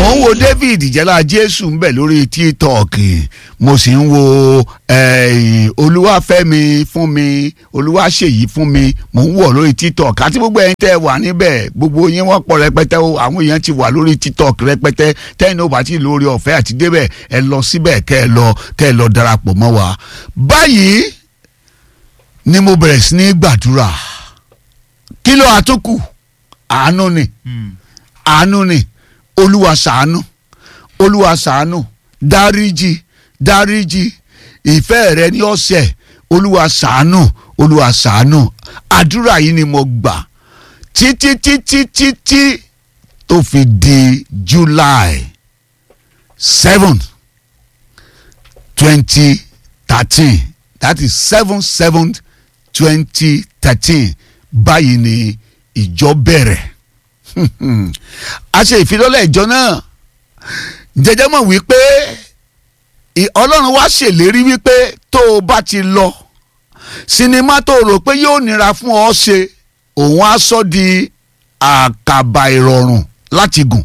mo ń wo David jẹ́lá Jésù ń bẹ̀ lórí TikTok mo sì ń wo eh, Olúwafẹ́mi fún mi Olúwaṣèyí fún mi mo ń wọ̀ lórí TikTok àti gbogbo ẹ̀yin tẹ́ ẹ wà níbẹ̀ gbogbo yín wọ́n pọ̀ rẹpẹtẹ o àwọn èèyàn ti wà lórí TikTok rẹpẹtẹ tẹ́yìn ó bá ti lórí ọ̀fẹ́ àti débẹ̀ ẹ lọ síbẹ̀ kẹ́ ẹ lọ kẹ́ ẹ lọ darapọ̀ mọ́ wa báyìí ni mo bẹ̀rẹ̀ sí ní gbàdúrà kí ló àtúkù àánú ni àánú ni olúwa ṣàánú olúwa ṣàánú dáríjì dáríjì ìfẹ́ rẹ ní ọ̀sẹ̀ olúwa ṣàánú olúwa ṣàánú àdúrà yìí ni mo gbà títí títí títí tó fi di July seven twenty thirteen that is seven seven twenty thirteen báyìí ni ìjọ bẹ̀rẹ̀ a ṣe ìfilọ́lẹ̀ ìjọ náà jẹjẹ mọ̀ wípé ọlọ́run wá ṣèlérí wípé tó o bá ti lọ sinimá tó o rò pé yóò nira fún ọ ṣe òun á sọ di àkàbà ìrọ̀rùn láti gùn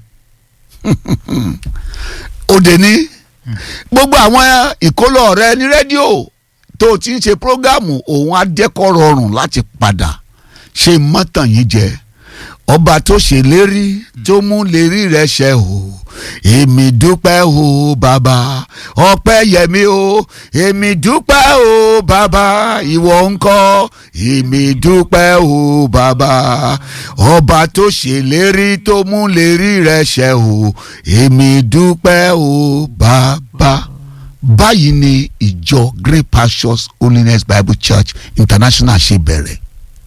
òde ní gbogbo àwọn ìkólọ rẹ ní rédíò tó o ti ń ṣe prógámù òun á jẹ́kọ̀ rọrùn láti padà ṣe mọ́tàn yìí jẹ́ ọba tó ṣèlérí tó mú lérí rẹ̀ ṣẹ o èmi dúpẹ́ o bàbá ọpẹ́ yẹmi o èmi dúpẹ́ o bàbá ìwọ ńkọ́ èmi dúpẹ́ o bàbá ọba tó ṣèlérí tó mú lérí rẹ̀ ṣẹ o èmi dúpẹ́ o bàbá báyìí ni ìjọ Great Pastures Holiness Bible Church International ṣe bẹ̀rẹ̀.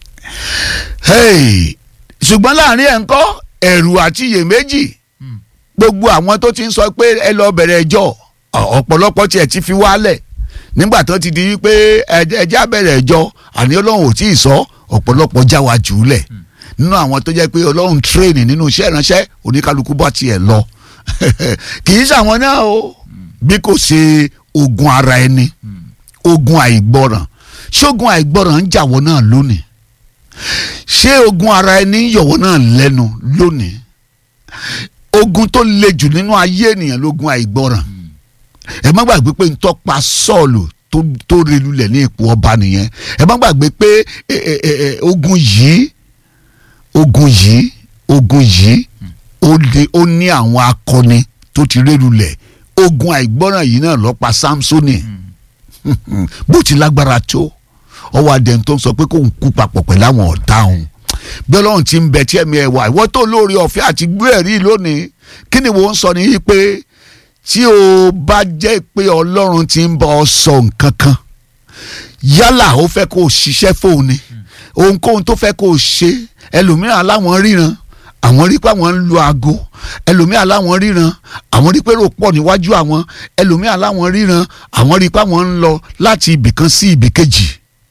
Hey! ṣùgbọ́n láàrin ẹ̀ ń kọ́ ẹ̀rù àti iyèméjì gbogbo àwọn tó ti ń sọ pé ẹ lọ bẹ̀rẹ̀ ẹjọ́ ọ̀pọ̀lọpọ̀ tiẹ̀ ti fi wálẹ̀ nígbà tó ti di wípé ẹjẹ́ abẹ̀rẹ̀ ẹjọ́ àní ọlọ́run ò tí ì sọ ọ̀pọ̀lọpọ̀ já wa jù ú lẹ̀ nínú àwọn tó jẹ́ pé ọlọ́run tírèènì nínú iṣẹ́ ìránṣẹ́ oníkálukú bá tiẹ̀ lọ kì í ṣàwọn náà o bí kò ṣe ogun ara ẹni ogun àìgbọràn ṣógun àìgbọràn ń jàwọ́ náà lónìí ṣé ogun ara ẹni yọ̀wọ́ náà lẹ́nu lónìí ogun tó le jù nínú ayé ènìyàn lógun àìgbọràn ẹ má gbàgbé pé ntọ́pa sọ́ọ̀lù tó relulẹ̀ ní ipò ọba nìyẹn ẹ má gbàgbé pé ogun yìí ogun yìí ogun yìí ó ní àwọn akọni tó ti relulẹ̀ ogun àìgbọràn yìí náà ló pa Sámsónì bó ti lágbára tó ọwọ́ adẹ́n tó ń sọ pé kò ń kú papọ̀ pẹ̀lú àwọn ọ̀tá òun bí ọlọ́run ti ń bẹ tí ẹ̀mí ẹ̀ wà ìwọ́ tó lórí ọ̀fẹ́ àti gbé ẹ̀rí lónìí kí ni wọ́n ń sọ nìyí pé tí o bá jẹ́ pé ọlọ́run ti ń bá ọ sọ nǹkan kan yálà ó fẹ́ kó o ṣiṣẹ́ fóun ni ohunkóhun tó fẹ́ kó o ṣe ẹlòmíràn láwọn ríran àwọn rí pé àwọn ń lo aago ẹlòmíà láwọn ríran àwọn rí pé rò pọ̀ níwájú àwọn ẹlòmíà láwọn ríran àwọn rí pé àwọn ń lọ láti ibìkan sí ibìkejì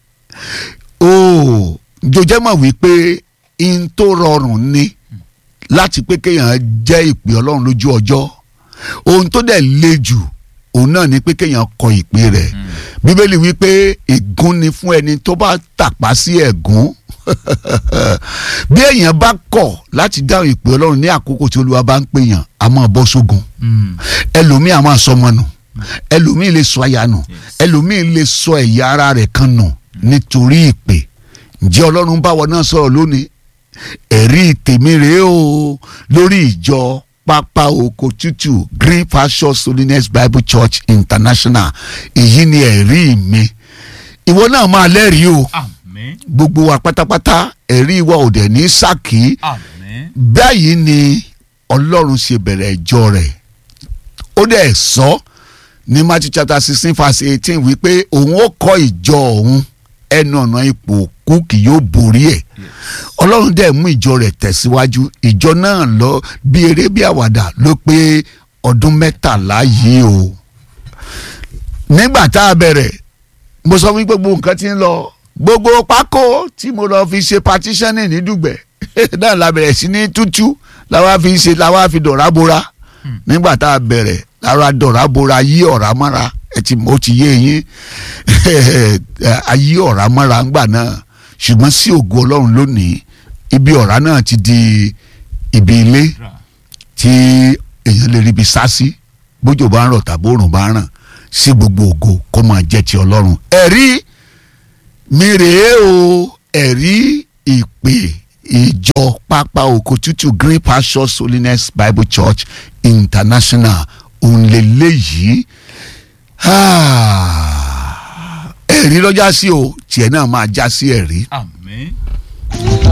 ooo jọjẹ́ mọ̀ wípé in tó rọrùn ni láti pé kéèyàn jẹ́ ìpè ọlọ́run lójú ọjọ́ ohun tó dẹ̀ le jù òun náà ni pé kéèyàn kọ ìpè rẹ̀ bíbélì wípé ègún ni fún ẹni tó bá tàpá sí ẹ̀gún bí èèyàn bá kọ̀ láti dáhùn ìpè ọlọ́run ní àkókò tí olúwa bá ń pèèyàn a máa bọ́ sógun ẹlòmíì a máa sọmọ nù ẹlòmíì lè sọ aya nù ẹlòmíì lè sọ ẹ̀yà ara rẹ̀ kan nù nítorí ìpè ǹjẹ́ ọlọ́run báwo náà sọ̀rọ̀ lónìí ẹ̀rí tèmi rèé o lórí ìjọ pápá oko tútù Green Pastures Holiness Bible Church International èyí ni ẹ̀rí mi ìwọ náà máa lẹ́rìí o gbogbo wa pátápátá ẹ̀rí wa ò dẹ̀ ní sákì báyìí ni ọlọ́run ṣe bẹ̀rẹ̀ ìjọ rẹ̀ ó dẹ̀ sọ ní Matthew chapter sixteen verse eighteen wípé òun ó kọ́ ìjọ òun ẹnu ọ̀nà ipò òkú kì yóò borí ẹ̀ ọlọ́run dẹ̀ mú ìjọ rẹ̀ tẹ̀síwájú ìjọ náà lọ bí eré bí àwàdà ló pé ọdún mẹ́tàlá yìí o nígbà tá a bẹ̀rẹ̀ mo sọ wípé gbogbo nǹkan ti ń lọ gbogbo pákó tí mo lọ fi ṣe partitioning ní dùgbẹ̀ náà la bẹ̀rẹ̀ sí ní tútú làwa fi ṣe làwa fi dọ̀rá bora nígbà tá a bẹ̀rẹ̀ lára dọ̀rá bora yí ọ̀rá mọ́ra ẹ ti mo ti yé yín ayé ọ̀rá mọ́ra ńgbà náà ṣùgbọ́n sí ògo ọlọ́run lónìí ibi ọ̀rá náà ti di ibi ilé tí èèyàn kéèyàn lè ríbi sá sí bójò bá ń rọ̀ tàbí òrùn bá ń ràn sí gbogbo ògo kó máa jẹ́ ti ọlọ́run ẹ̀rí mi rèé o ẹ̀rí ìpè ìjọ pápá oko tútù green pastures holiness bible church international òǹlẹ̀lẹ́yìí ẹ̀rí lọ́jà sí o tiẹ̀ náà máa já sí ẹ̀rí àmín